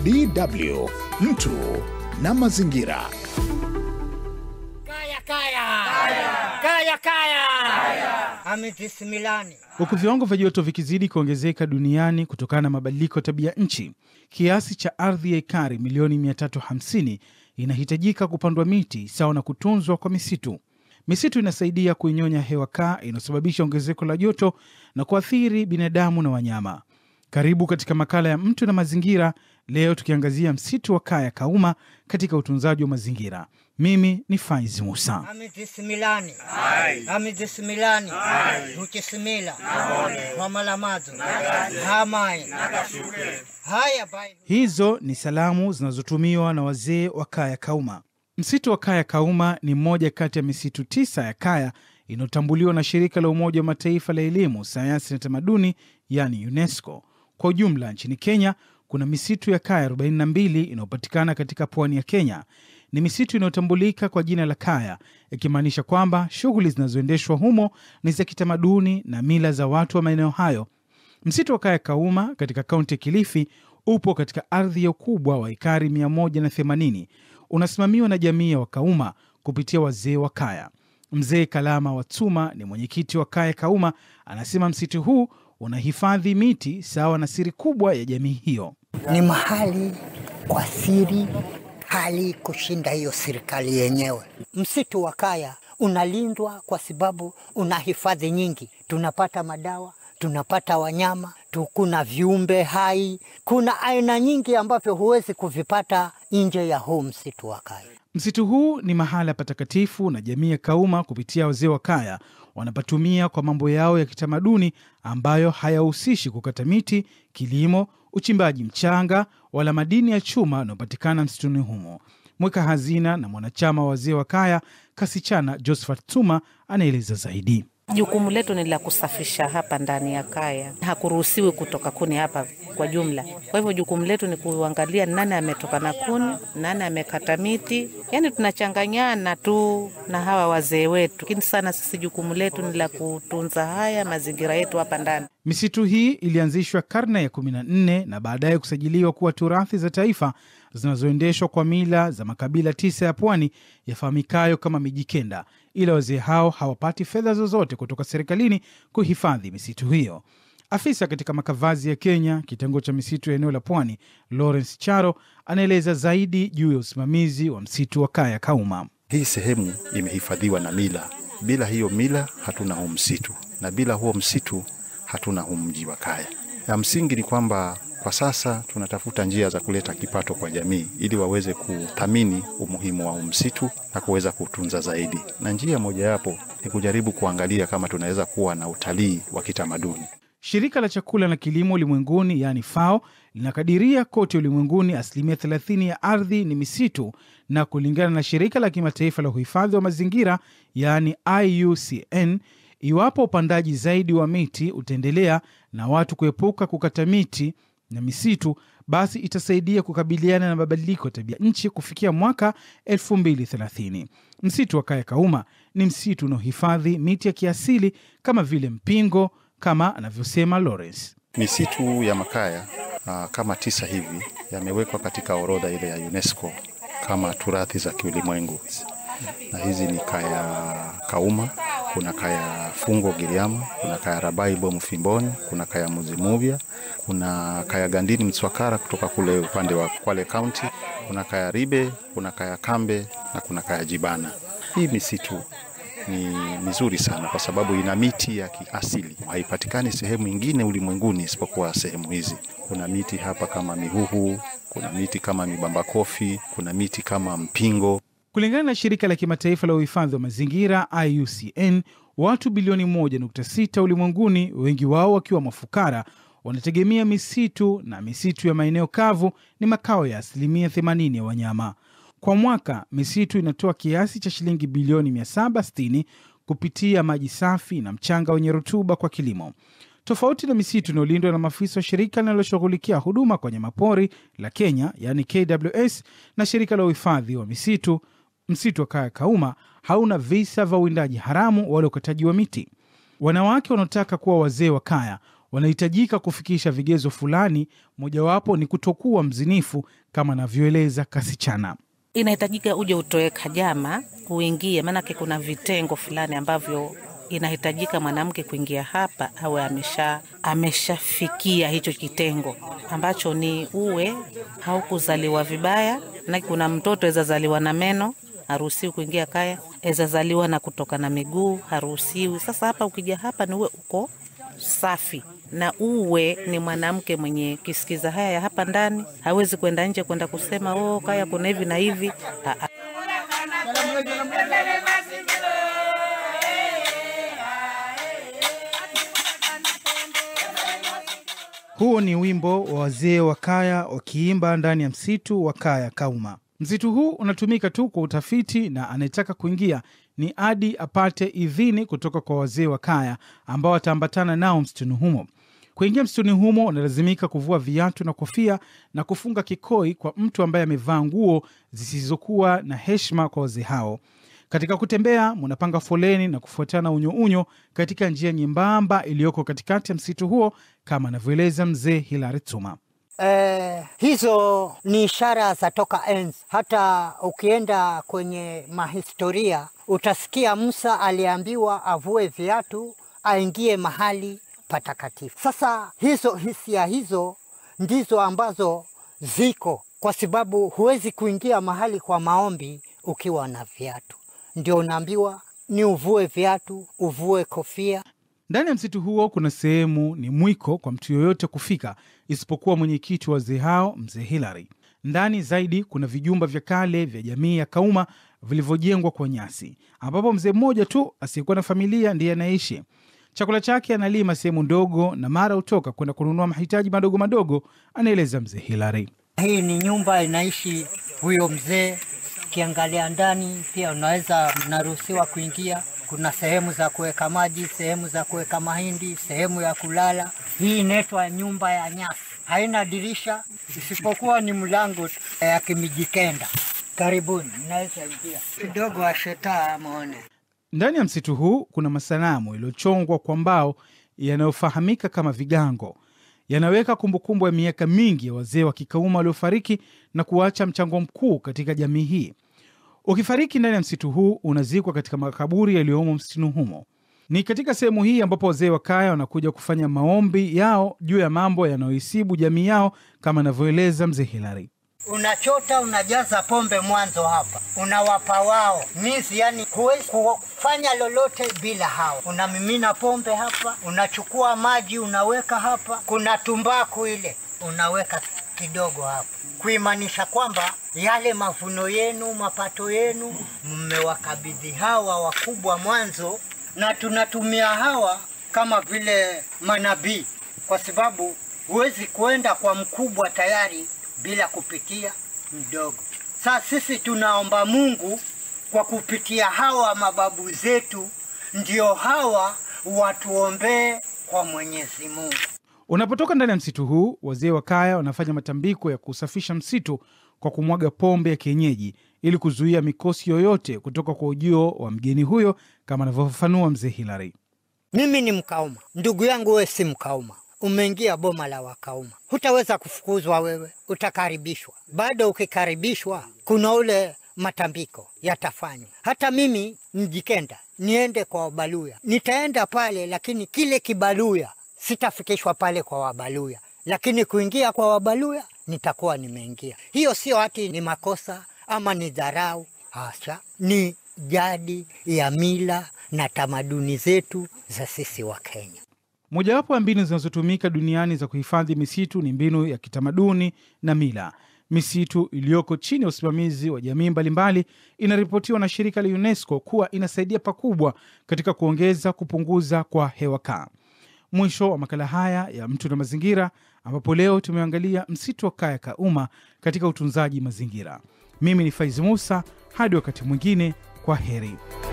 DW mtu na mazingira. Kaya kaya. Kaya kaya. Ametisimilani. Huku viwango vya joto vikizidi kuongezeka duniani kutokana na mabadiliko ya tabia nchi, kiasi cha ardhi ya ekari milioni 350 inahitajika kupandwa miti sawa na kutunzwa kwa misitu. Misitu inasaidia kuinyonya hewa kaa inayosababisha ongezeko la joto na kuathiri binadamu na wanyama. Karibu katika makala ya mtu na mazingira, leo tukiangazia msitu wa Kaya Kauma katika utunzaji wa mazingira. Mimi ni Faizi Musa. Ametisimilani. Ametisimilani. Ukisimila. Wamalamazo. Hamai. Haya bai. Hizo ni salamu zinazotumiwa na wazee wa Kaya Kauma. Msitu wa Kaya Kauma ni mmoja kati ya misitu tisa ya Kaya inayotambuliwa na shirika la Umoja wa Mataifa la elimu, sayansi na tamaduni, yani UNESCO. Kwa ujumla nchini Kenya kuna misitu ya Kaya 42 inayopatikana katika pwani ya Kenya. Ni misitu inayotambulika kwa jina la Kaya, ikimaanisha kwamba shughuli zinazoendeshwa humo ni za kitamaduni na mila za watu wa maeneo hayo. Msitu wa Kaya Kauma katika kaunti ya Kilifi upo katika ardhi ya ukubwa wa ekari 180. Unasimamiwa na jamii ya Wakauma kupitia wazee wa Kaya. Mzee Kalama Watsuma ni mwenyekiti wa Kaya Kauma, anasema msitu huu unahifadhi miti sawa na siri kubwa ya jamii hiyo. ni mahali kwa siri kali kushinda hiyo serikali yenyewe. Msitu wa Kaya unalindwa kwa sababu una hifadhi nyingi, tunapata madawa, tunapata wanyama tu, kuna viumbe hai, kuna aina nyingi ambavyo huwezi kuvipata nje ya huu msitu wa Kaya. Msitu huu ni mahala patakatifu na jamii ya Kauma kupitia wazee wa Kaya wanapatumia kwa mambo yao ya kitamaduni ambayo hayahusishi kukata miti, kilimo, uchimbaji mchanga wala madini ya chuma yanayopatikana msituni humo. Mweka hazina na mwanachama wa wazee wa Kaya Kasichana Josephat Tuma anaeleza zaidi. Jukumu letu ni la kusafisha hapa ndani ya kaya, hakuruhusiwi kutoka kuni hapa kwa jumla. Kwa hivyo jukumu letu ni kuangalia nani ametoka na kuni, nani amekata miti, yaani tunachanganyana tu na hawa wazee wetu, lakini sana sisi jukumu letu ni la kutunza haya mazingira yetu hapa ndani. Misitu hii ilianzishwa karne ya 14 na baadaye kusajiliwa kuwa turathi za taifa zinazoendeshwa kwa mila za makabila tisa ya pwani yafahamikayo kama Mijikenda, ila wazee hao hawapati fedha zozote kutoka serikalini kuhifadhi misitu hiyo. Afisa katika makavazi ya Kenya, kitengo cha misitu ya eneo la pwani, Lawrence Charo anaeleza zaidi juu ya usimamizi wa msitu wa Kaya Kauma. Hii sehemu imehifadhiwa na mila. Bila hiyo mila hatuna huu msitu, na bila huo msitu hatuna huu mji wa Kaya. Ya msingi ni kwamba kwa sasa tunatafuta njia za kuleta kipato kwa jamii ili waweze kuthamini umuhimu wa huu msitu na kuweza kutunza zaidi, na njia mojawapo ni kujaribu kuangalia kama tunaweza kuwa na utalii wa kitamaduni. Shirika la chakula na kilimo ulimwenguni yaani FAO linakadiria kote ulimwenguni asilimia 30 ya ardhi ni misitu, na kulingana na shirika la kimataifa la uhifadhi wa mazingira yaani IUCN, iwapo upandaji zaidi wa miti utaendelea na watu kuepuka kukata miti na misitu, basi itasaidia kukabiliana na mabadiliko ya tabia nchi kufikia mwaka 2030. Msitu wa Kaya Kauma ni msitu unaohifadhi miti ya kiasili kama vile mpingo, kama anavyosema Lawrence. Misitu ya Makaya uh, kama tisa hivi yamewekwa katika orodha ile ya UNESCO kama turathi za kiulimwengu, na hizi ni Kaya Kauma, kuna Kaya Fungo Giriama, kuna Kaya Rabai Bomu Fimboni, kuna Kaya Muzimuvya, kuna Kaya Gandini Mswakara kutoka kule upande wa Kwale County, kuna Kaya Ribe, kuna Kaya Kambe na kuna Kaya Jibana. Hii misitu ni mizuri sana kwa sababu ina miti ya kiasili, haipatikani sehemu ingine ulimwenguni isipokuwa sehemu hizi. Kuna miti hapa kama mihuhu, kuna miti kama mibamba kofi, kuna miti kama mpingo. Kulingana na shirika la kimataifa la uhifadhi wa mazingira IUCN, watu bilioni 1.6 ulimwenguni, wengi wao wakiwa mafukara, wanategemea misitu na misitu ya maeneo kavu ni makao ya asilimia 80 ya wanyama. Kwa mwaka misitu inatoa kiasi cha shilingi bilioni 760 kupitia maji safi na mchanga wenye rutuba kwa kilimo. Tofauti na misitu inayolindwa na maafisa wa shirika linaloshughulikia huduma kwa wanyamapori la Kenya, yaani KWS, na shirika la uhifadhi wa misitu, msitu wa Kaya Kauma hauna visa vya uwindaji haramu wala ukataji wa miti. Wanawake wanaotaka kuwa wazee wa kaya wanahitajika kufikisha vigezo fulani, mojawapo ni kutokuwa mzinifu, kama anavyoeleza Kasichana. Inahitajika uje utoe kajama uingie, maanake kuna vitengo fulani ambavyo inahitajika mwanamke kuingia hapa awe amesha ameshafikia hicho kitengo ambacho ni uwe haukuzaliwa vibaya, na kuna mtoto aweza zaliwa na meno haruhusiwi kuingia kaya, aweza zaliwa na kutoka na miguu haruhusiwi. Sasa hapa ukija hapa ni uwe uko safi na uwe ni mwanamke mwenye kisikiza haya ya hapa ndani, hawezi kwenda nje kwenda kusema oh, kaya kuna hivi na hivi. Aa. Huo ni wimbo wa wazee wa kaya wakiimba ndani ya msitu wa kaya Kauma. Msitu huu unatumika tu kwa utafiti na anayetaka kuingia ni adi apate idhini kutoka kwa wazee wa kaya ambao wataambatana nao msituni humo. Kuingia msituni humo unalazimika kuvua viatu na kofia na kufunga kikoi kwa mtu ambaye amevaa nguo zisizokuwa na heshima kwa wazee hao. Katika kutembea munapanga foleni na kufuatana unyounyo katika njia nyembamba iliyoko katikati ya msitu huo, kama anavyoeleza mzee Hilari Tuma. Eh, hizo ni ishara za toka enzi. Hata ukienda kwenye mahistoria utasikia Musa aliambiwa avue viatu aingie mahali patakatifu. Sasa hizo hisia hizo ndizo ambazo ziko, kwa sababu huwezi kuingia mahali kwa maombi ukiwa na viatu. Ndio unaambiwa ni uvue viatu, uvue kofia. Ndani ya msitu huo kuna sehemu ni mwiko kwa mtu yoyote kufika isipokuwa mwenyekiti wa wazee hao, mzee Hilary. Ndani zaidi kuna vijumba vya kale vya jamii ya Kauma vilivyojengwa kwa nyasi, ambapo mzee mmoja tu asiyekuwa na familia ndiye anaishi. Chakula chake analima sehemu ndogo na mara hutoka kwenda kununua mahitaji madogo madogo, anaeleza mzee Hilary. Hii ni nyumba inaishi huyo mzee. Ukiangalia ndani pia unaweza mnaruhusiwa kuingia. Kuna sehemu za kuweka maji, sehemu za kuweka mahindi, sehemu ya kulala. Hii inaitwa nyumba ya nyasi, haina dirisha isipokuwa ni mlango tu ya kimijikenda. Karibuni, mnaweza ingia kidogo. Ashetaa muone Ndani ya msitu huu kuna masanamu yaliyochongwa kwa mbao yanayofahamika kama vigango. Yanaweka kumbukumbu ya miaka mingi ya wazee wa Kikauma waliofariki na kuacha mchango mkuu katika jamii hii. Ukifariki ndani ya msitu huu unazikwa katika makaburi yaliyomo msituni humo. Ni katika sehemu hii ambapo wazee wa kaya wanakuja kufanya maombi yao juu ya mambo yanayoisibu jamii yao, kama anavyoeleza mzee Hilary. unachota unajaza pombe mwanzo hapa, unawapa wao mizi, yani huwezi kufanya lolote bila hao. Unamimina pombe hapa, unachukua maji unaweka hapa, kuna tumbaku ile unaweka kidogo hapa, kuimanisha kwamba yale mavuno yenu, mapato yenu mmewakabidhi hawa wakubwa mwanzo, na tunatumia hawa kama vile manabii, kwa sababu huwezi kuenda kwa mkubwa tayari bila kupitia mdogo. Sasa sisi tunaomba Mungu kwa kupitia hawa mababu zetu, ndio hawa watuombee kwa Mwenyezi Mungu. Unapotoka ndani ya msitu huu, wazee wa kaya wanafanya matambiko ya kusafisha msitu kwa kumwaga pombe ya kienyeji ili kuzuia mikosi yoyote kutoka kwa ujio wa mgeni huyo, kama anavyofafanua mzee Hilary. Mimi ni Mkauma, ndugu yangu wewe si Mkauma, umeingia boma la Wakauma, hutaweza kufukuzwa wewe, utakaribishwa. Bado ukikaribishwa, kuna ule matambiko yatafanywa. Hata mimi Mjikenda niende kwa Wabaluya, nitaenda pale, lakini kile kibaluya sitafikishwa pale kwa Wabaluya, lakini kuingia kwa Wabaluya nitakuwa nimeingia. Hiyo sio hati ni makosa ama ni dharau, hasha, ni jadi ya mila na tamaduni zetu za sisi wa Kenya. Mojawapo ya mbinu zinazotumika duniani za kuhifadhi misitu ni mbinu ya kitamaduni na mila. Misitu iliyoko chini ya usimamizi wa jamii mbalimbali inaripotiwa na shirika la UNESCO kuwa inasaidia pakubwa katika kuongeza kupunguza kwa hewa kaa. Mwisho wa makala haya ya Mtu na Mazingira, ambapo leo tumeangalia msitu wa Kaya Kauma katika utunzaji mazingira. Mimi ni Faizi Musa, hadi wakati mwingine, kwa heri.